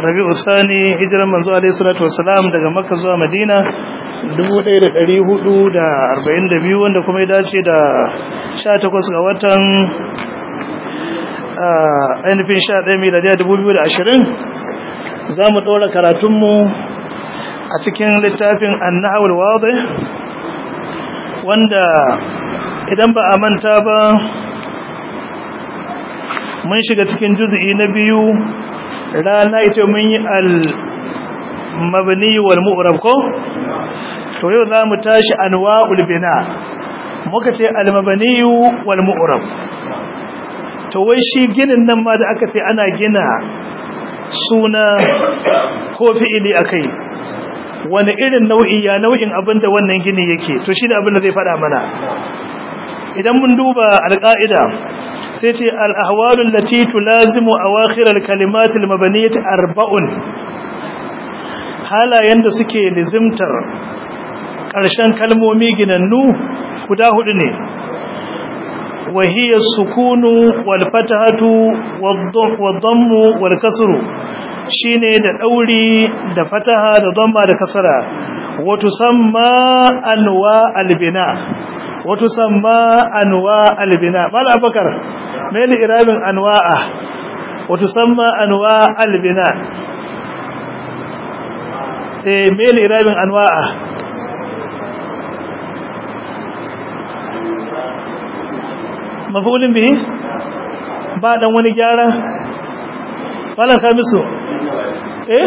rabi'u sani hijiran manzo alaihi salatu wassalam daga makka zuwa madina 1442 wanda kuma ya dace da 18 ga watan ainihin 11 miladiya 2020 za mu ɗora karatunmu a cikin littafin annahawar wadda wanda idan ba a manta ba mun shiga cikin juzi'i na biyu rana ita mun yi al-mabni wal mu'rab ko to yau za mu tashi anwa'ul bina muka ce al-mabni wal mu'rab to wai shi ginin nan ma da aka ce ana gina suna ko fi'ili akai wani irin nau'i ya nau'in abin da wannan gini yake to shi da abin da zai faɗa mana idan mun duba alƙa'ida sai ce al'ahwalun lati tulazimu a wakirar kalimatul mabaniyat arba'un halayen da suke lizimtar ƙarshen kalmomi ginannu guda hudu ne wahiyar sukunu walfatahatu waddammu walkasuru shi ne da ɗauri da fataha da damma da kasara wato samma anwa albina wato samma anwa albina mala abakar meli irabin anwa'a wato samma anwa albina eh meli irabin anwa'a mafulin bihi ba dan wani gyara wala kamisu eh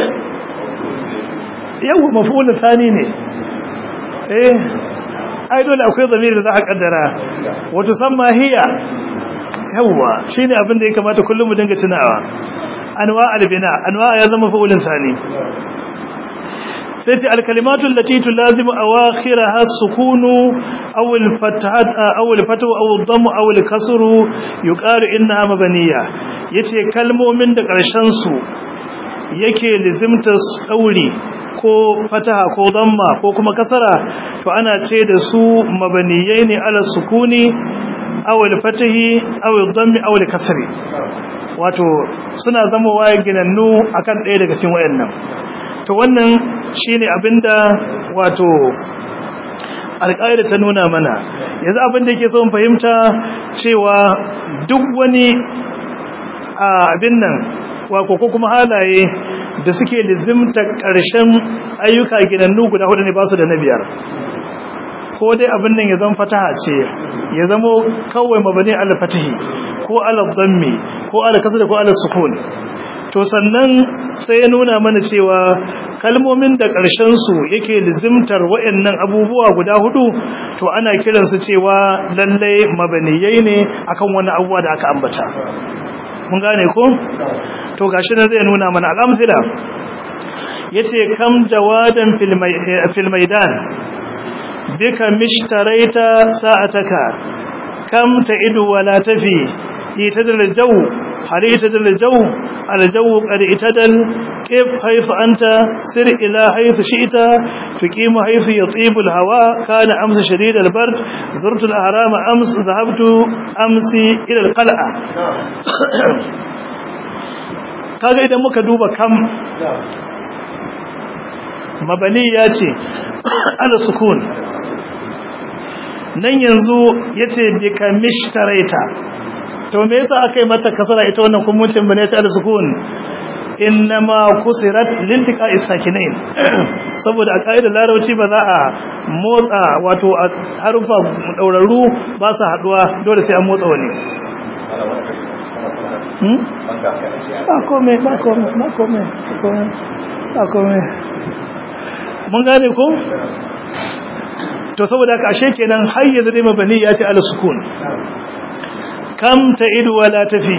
yawa mafulin sani ne eh ai dole akwai zamiri da za a kaddara wato samma hiya yawa shine abin da ya kamata kullum mu dinga tunawa anwa albina anwa ya zama fa'ulin sani sai ce alkalimatu allati tulazimu awakhiraha sukunu aw alfathat aw alfatu aw ad-damm aw al-kasru yuqalu innaha mabaniya yace kalmomin da karshen su yake lizimta dauri ko fataha ko damma ko kuma kasara to ana ce da su mabaniyai ne ala sukuni aw al-fatahi aw ad-dammi aw al-kasri wato suna zama waye ginannu akan ɗaya daga cikin wayannan to wannan shine abinda wato alƙaida ta nuna mana yanzu abinda yake so mu fahimta cewa duk wani abin nan ko kuma halaye da suke lizimta ƙarshen ayyuka ginannu guda hudu ne ba su da na biyar ko dai abin nan ya zama fataha ce ya zama kawai mabani al-fatihi ko al-dhammi ko al-kasr ko al-sukun to sannan sai ya nuna mana cewa kalmomin da ƙarshen su yake lizimtar waɗannan abubuwa guda hudu to ana kiransu cewa lalle mabaniyai ne akan wani abubuwa da aka ambata mun gane ko to gashi nan zai nuna mana al'amsila yace kam jawadan fil maidan bika mishtaraita sa'ataka kam ta'idu wala tafi itadal jaw hal itadal jaw al jaw qad itadal kif haythu anta sir ila haythu shi'ta tuqimu haythu yatibu al hawa kana amsa shadid al bard zurtu al ahram ams dhahabtu amsi ila al qal'a kaga idan muka duba kam mabani ya ce ala sukun nan yanzu ya ce bika mishtaraita to me yasa aka yi mata kasara ita wannan kummucin bane ta ala sukun innama kusirat lintika isakinain saboda a kaidar larabci ba za a motsa wato a harufa daurarru ba su haduwa dole sai an motsa wani ba kome ba kome ba kome ba kome mun gane ko to saboda haka ashe kenan har yanzu dai mabani ya ce ala sukun kam ta idu wala tafi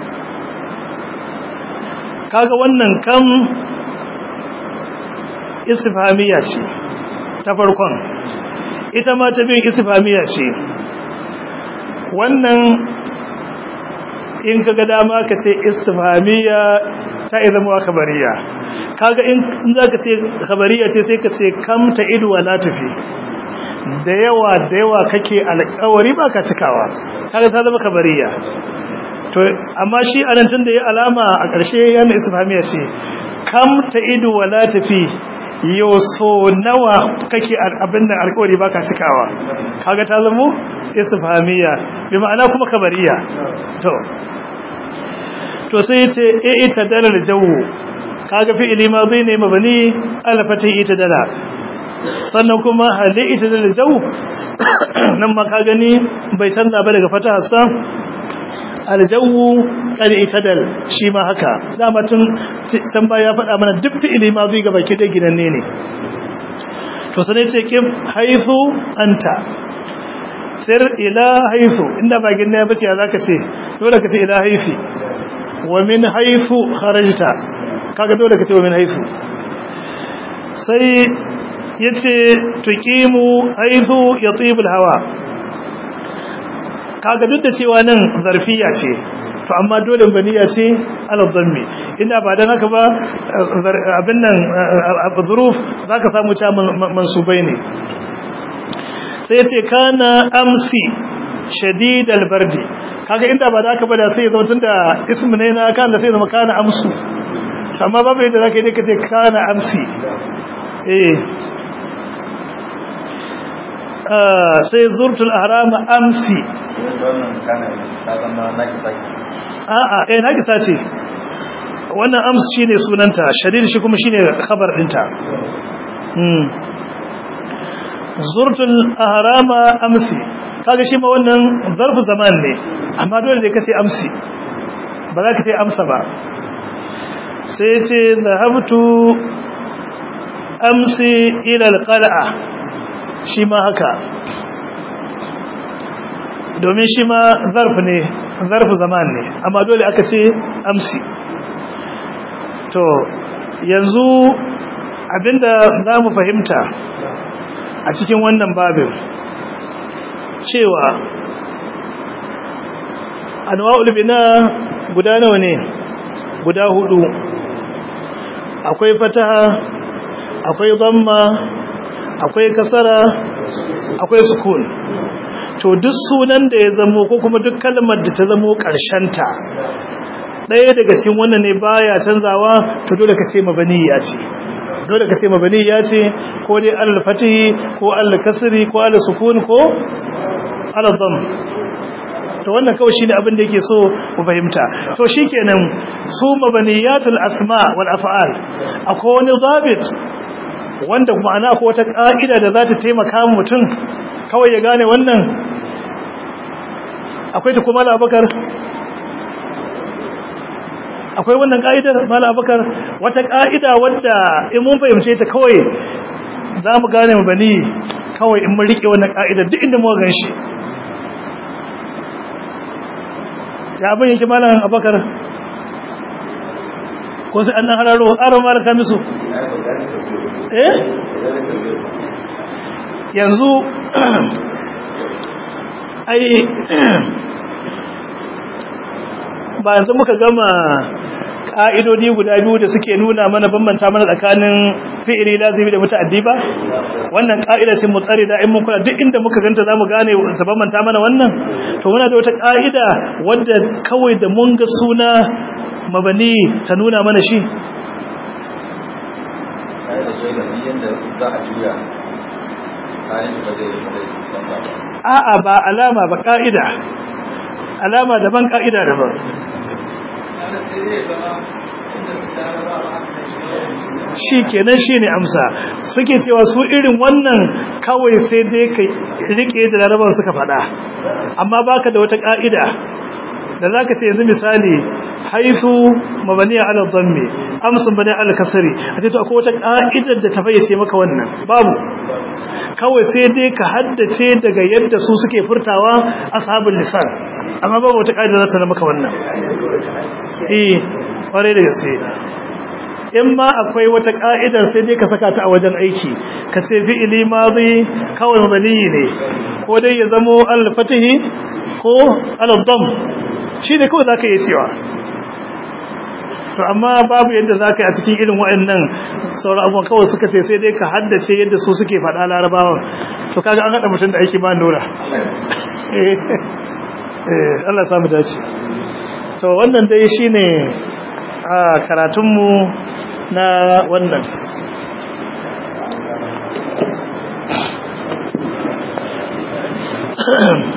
kaga wannan kam istifhamiya ce ta farkon ita ma ta bin istifhamiya ce wannan in kaga dama ka ce istifhamiya ta izama khabariya kaga in zaka ce khabariya ce sai ka ce kam ta idu wala tafi da yawa da yawa kake alƙawari ba ka cikawa kaga ta zama kabariya to amma shi anan tun da ya alama a ƙarshe yana isfamiya ce kam ta idu wala tafi yau so nawa kake abin da alkawari baka cikawa kaga ta zamo isfahamiya bi ma'ana kuma kabariya to to sai yace e ita dalal jawu kaga fi'ili madhi ne mabani ala fati ita dala sannan kuma hali ita dalal jawu nan ma ka gani bai canza ba daga fata sa aljawu qad itadal shi ma haka dama tun tamba ya faɗa mana duk fi'ili madhi ga baki da ginanne ne to sai ce kim haythu anta sir ila haythu inda ba ginna ba ce zaka ce dole ka ce ila haythi wa min haythu kharajta kaga dole ka ce wa min haythu sai yace tuqimu haythu yatibu alhawa kaga duk da cewa nan zarfiya ce to amma dole baniya ce ala dhammi inda ba dan haka ba abin nan zuruf zaka samu ta mansubai ne sai yace kana amsi shadid albardi kaga inda ba da haka ba da sai ya zama tunda ismu ne na kan da sai zama kana amsu amma babu yadda zaka yi kace kana amsi eh sai zurtul ahram amsi a'a eh nakisa ce wannan ams shine sunanta shadid shi kuma shine khabar dinta hmm zurtul ahram amsi kaga shi ma wannan zarfu zaman ne amma dole ne kace amsi ba za ka ce amsa ba sai ce zahabtu amsi ila alqal'a shi ma haka domin shi ma zarf ne zarfu zaman ne amma dole aka ce amsi to yanzu abinda za mu fahimta a cikin wannan babin cewa anwa'ul bina guda nawa ne guda hudu akwai fataha akwai dhamma akwai kasara akwai sukun to duk sunan da ya zamo ko kuma duk kalmar da ta zamo ta ɗaya daga cikin wannan ne baya canzawa to dole ka ce mabaniya ce dole ka ce mabaniya ce ko dai alal fatihi ko alal kasri ko alal sukun ko alal dhamm to wannan kawai shine abin da yake so mu fahimta to shikenan su mabaniyatul asma wal af'al akwai wani zabit wanda ma'ana ko wata ka'ida da za ta taimaka mutum kawai ya gane wannan akwai ta kuma labakar akwai wannan ka'idar mala abakar wata ka'ida wadda in mun fahimce ta kawai za mu gane mu bani kawai in mun rike wannan ka'idar duk inda muka gan shi ya abin yake malam abakar ko sai an dan hararo aron mara kamisu eh yanzu ai ba yanzu muka gama ƙa'idodi guda biyu da suke nuna mana bambanta mana tsakanin fi'ili lazimi da muta'addi ba wannan ƙa'ida ce mu tsare da in mun kula duk inda muka ganta zamu gane ta bambanta mana wannan to muna da wata ƙa'ida wadda kawai da mun ga suna mabani ta nuna mana shi a'a ba alama ba ƙa'ida alama daban ƙa'ida daban shi kenan shi ne amsa suke cewa su irin wannan kawai sai dai ka rike da larabar suka faɗa amma baka da wata ƙa'ida da za ka ce yanzu misali haifu mabaniya ala dhamme amsun bane ala kasari a ce to akwai wata ƙa'idar da ta fayyace maka wannan babu kawai sai dai ka haddace daga yadda su suke furtawa ashabul lisan amma babu wata ƙa'ida za ta maka wannan eh kware da gaske in ma akwai wata ka'idar sai dai ka saka ta a wajen aiki ka ce fi'ili madi kawai mabani ne ko dai ya zamo al-fatihi ko al-dam shi ne kawai zaka yi cewa to amma babu yadda zaka yi a cikin irin waɗannan sauran abubuwan kawai suka ce sai dai ka haddace yadda su suke faɗa larabawan to kaga an haɗa mutum da aiki ba nura eh Allah ya samu dace to wannan dai shine a karatunmu na wannan